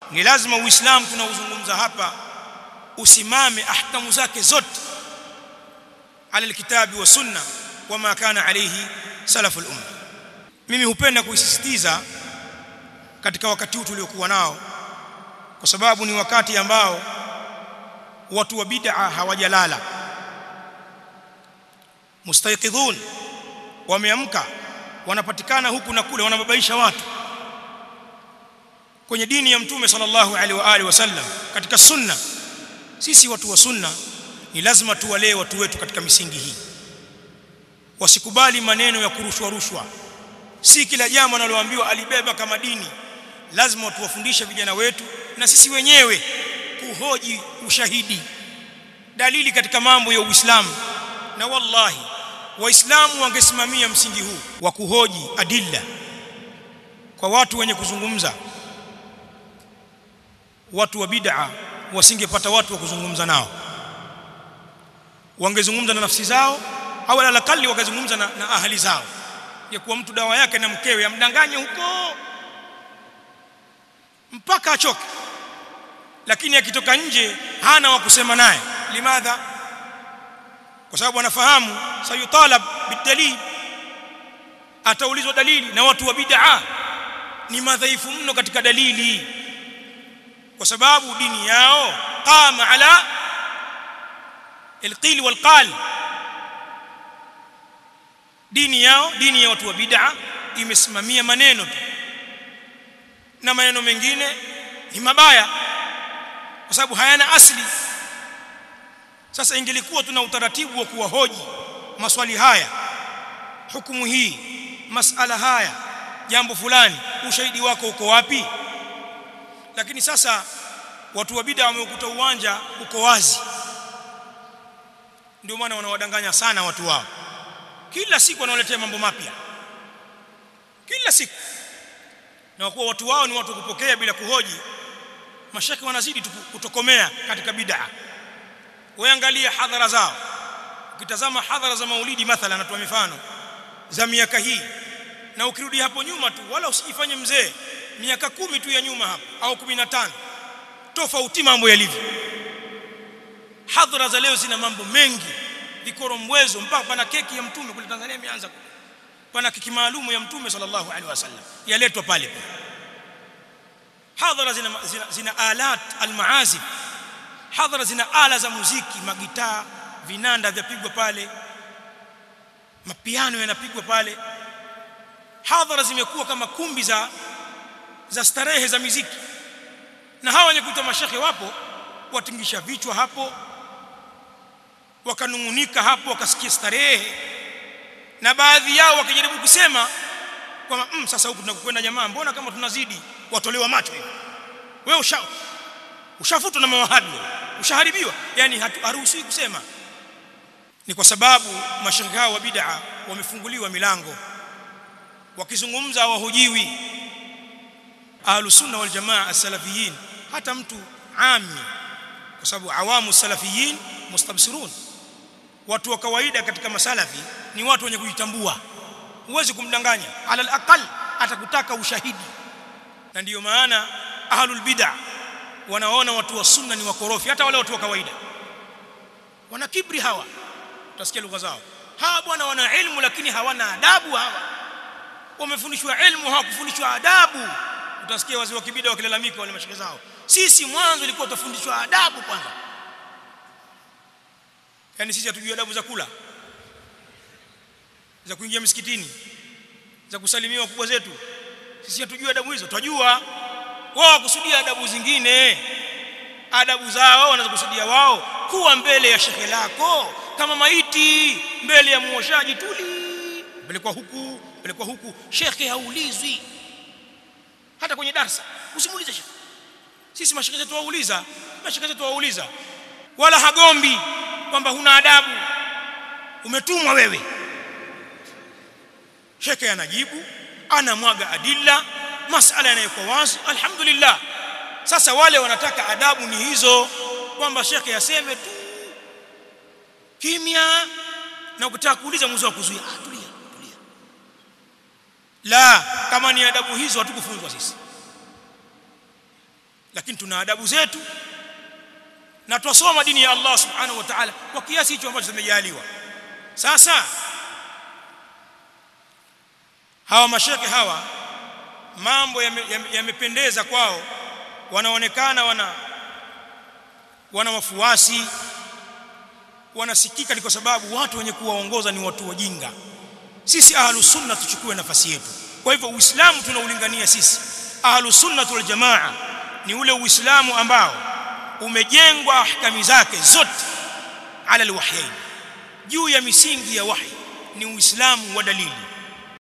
ni lazima uislamu tunaozungumza hapa usimame ahkamu zake zote ala alkitabi wa sunna wama kana alayhi salaful umma mimi hupenda kuisisitiza katika wakati huu tuliokuwa nao kwa sababu ni wakati ambao watu wa bid'a hawajalala mustayqidhun wameamka wanapatikana huku na kule wanababaisha watu kwenye dini ya mtume sallallahu alaihi wa alihi wasallam katika sunna sisi watu wa sunna ni lazima tuwalee watu wetu katika misingi hii wasikubali maneno ya kurushwa rushwa si kila jambo analoambiwa alibeba kama dini lazima tuwafundishe vijana wetu na sisi wenyewe kuhoji ushahidi dalili katika mambo ya Uislamu na wallahi waislamu wangesimamia msingi huu wa kuhoji adilla kwa watu wenye kuzungumza watu wa bid'a wasingepata watu wa kuzungumza nao wangezungumza na nafsi zao au alalakali wakazungumza na, na ahali zao ya kuwa mtu dawa yake na mkewe amdanganye huko mpaka achoke lakini akitoka nje hana wa kusema naye limadha kwa sababu anafahamu sayutalab bidalil ataulizwa dalili na watu wa bid'a ni madhaifu mno katika dalili kwa sababu dini yao qama ala alqil walqal dini yao dini ya watu wa bid'a imesimamia maneno tu na maneno mengine ni mabaya kwa sababu hayana asili sasa ingelikuwa tuna utaratibu wa kuwahoji maswali haya hukumu hii masala haya jambo fulani ushahidi wako uko wapi lakini sasa watu wa bid'a wameukuta uwanja uko wazi ndio maana wanawadanganya sana watu wao kila siku wanawaletea mambo mapya kila siku na kuwa watu wao ni watu kupokea bila kuhoji mashaka wanazidi kutokomea katika bid'a waangalia hadhara zao ukitazama hadhara za maulidi mathalan natoa mifano za miaka hii na ukirudi hapo nyuma tu wala usijifanye mzee miaka kumi tu ya nyuma hapo au 15 tofauti mambo yalivyo hadhara za leo zina mambo mengi vikorombwezo mpaka pana keki ya mtume kule Tanzania imeanza kule pana keki maalumu ya mtume sallallahu alaihi wasallam yaletwa pale pale hadhara zina, zina, zina alat almaazif hadhara zina ala za muziki magitaa vinanda vyapigwa pale mapiano yanapigwa pale hadhara zimekuwa kama kumbi za za starehe za muziki na hawa wenye kuita mashekhe wapo watingisha vichwa hapo wakanungunika hapo wakasikia starehe na baadhi yao wakijaribu kusema kwamba mm, sasa huku tunakwenda jamaa mbona kama tunazidi watolewa macho hivi wewe usha ushafutwa na mawahabi ushaharibiwa yani haruhusiwi kusema ni kwa sababu mashirika hao wa bid'a wamefunguliwa milango wakizungumza hawahojiwi ahlus sunna wal jamaa as-salafiyin hata mtu ami kwa sababu awamu salafiyin mustabsirun watu wa kawaida katika masalafi ni watu wenye kujitambua huwezi kumdanganya alal aqal atakutaka ushahidi na ndiyo maana ahlul bid'a wanaona watu wa sunna ni wakorofi hata wale watu wa kawaida wana kibri hawa utasikia lugha zao hawa bwana wana ilmu lakini hawana adabu hawa wamefundishwa ilmu hawakufundishwa adabu utasikia wazee wa kibida wakilalamika wale mashaka zao sisi mwanzo ilikuwa tutafundishwa adabu kwanza yani sisi hatujui adabu za kula za kuingia msikitini za kusalimia wakubwa zetu sisi hatujui adabu hizo twajua wao wakusudia adabu zingine adabu zao wanazokusudia wao kuwa mbele ya shekhe lako kama maiti mbele ya muoshaji tuli pelekwa huku pelekwa huku shekhe haulizwi hata kwenye darasa usimuulize shekhe sisi mashekhe zetu wauliza mashekhe zetu wauliza wala hagombi kwamba huna adabu umetumwa wewe shekhe anajibu anamwaga adilla masala yanayokuwa wazi alhamdulillah sasa wale wanataka adabu ni hizo kwamba shekhe aseme tu kimya na ukitaka kuuliza mwanzo wa kuzuia ah tulia tulia la kama ni adabu hizo hatukufunzwa sisi lakini tuna adabu zetu na twasoma dini ya Allah subhanahu wa ta'ala kwa kiasi hicho ambacho tumejaliwa sasa hawa masheke hawa mambo yamependeza yame, yame kwao wanaonekana wana wana wafuasi wanasikika ni kwa sababu watu wenye kuwaongoza ni watu wajinga sisi ahlus sunna tuchukue nafasi yetu kwa hivyo uislamu tunaulingania sisi ahlus sunna wal jamaa ni ule uislamu ambao umejengwa ahkami zake zote ala alwahyain juu ya misingi ya wahi ni uislamu wa dalili